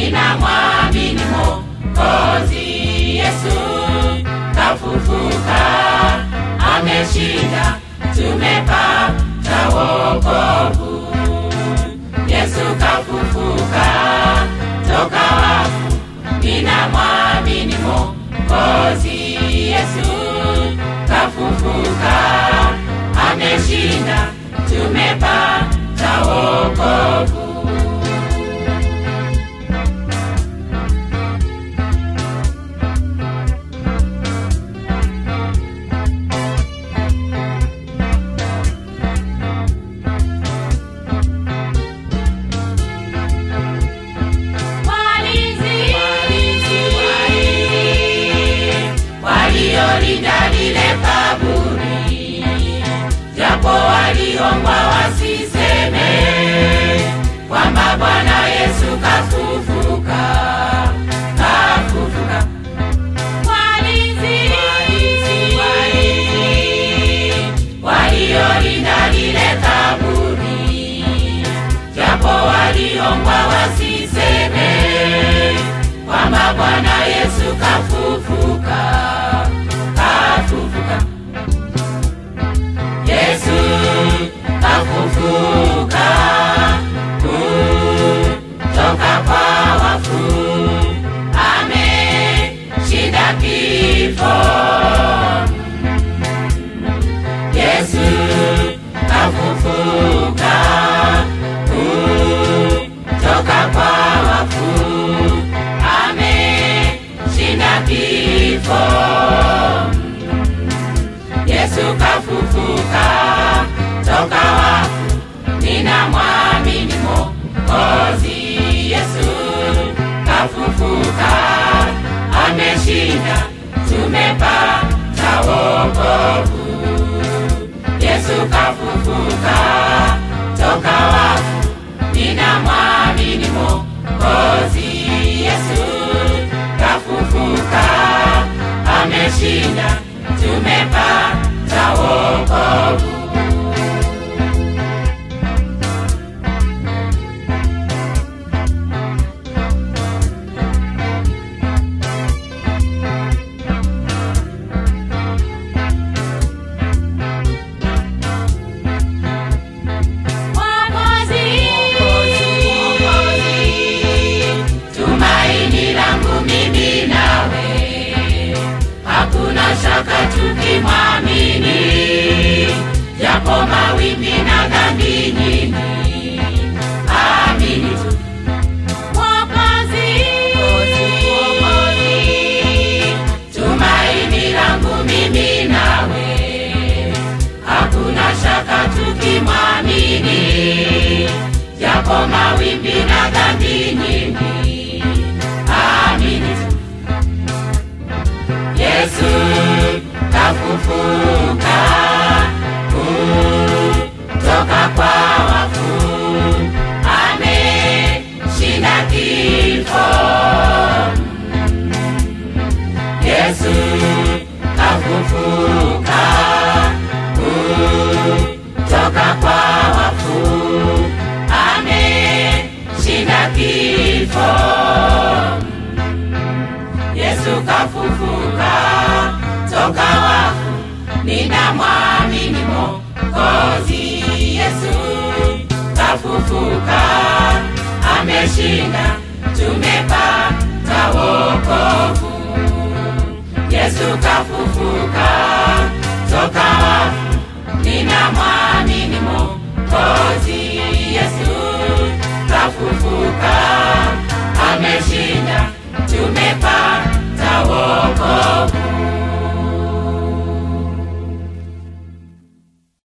ninamwamini Mwokozi Yesu kafufuka, ameshinda, tumepata wokovu. Yesu kafufuka toka wafu, ninamwamini Mwokozi Yesu kafufuka, ameshinda, tumepata wokovu. Walinzi waliolinda lile kaburi, japo waliomba wasiseme kwamba Bwana Yesu kafufuka, kafufuka. Walinzi waliolinda lile kaburi japo waliomba wasiseme kwamba Bwana Yesu kafufuka, kafufuka. Yesu kafufuka kutoka kwa wafu, ameshinda kifo. Yesu kafufuka kutoka kwa wafu, ameshinda kifo. Yesu kafufuka toka wafu, ninamwamini Mwokozi Yesu kafufuka, ameshinda, tumepata wokovu. Yesu kafufuka toka wafu, ninamwamini Mwokozi Yesu kafufuka, ameshinda, tumepata wokovu. Mwokozi, tumaini langu mimi nawe, hakuna shaka tukimwamini, japo mawimbi na dhambi nyingi, amini tu. Mwokozi, tumaini langu mimi nawe hakuna shaka tukimwamini, japo mawimbi na dhambi nyingi, amini tu. Yesu kafufuka kutoka kwa wafu, ameshinda kifo. Yesu kafufuka kutoka kwa wafu, ameshinda kifo. Yesu kafufuka toka wafu, ninamwamini Mwokozi Yesu kafufuka, ameshinda, tumepata wokovu. Yesu kafufuka toka wafu, ninamwamini Mwokozi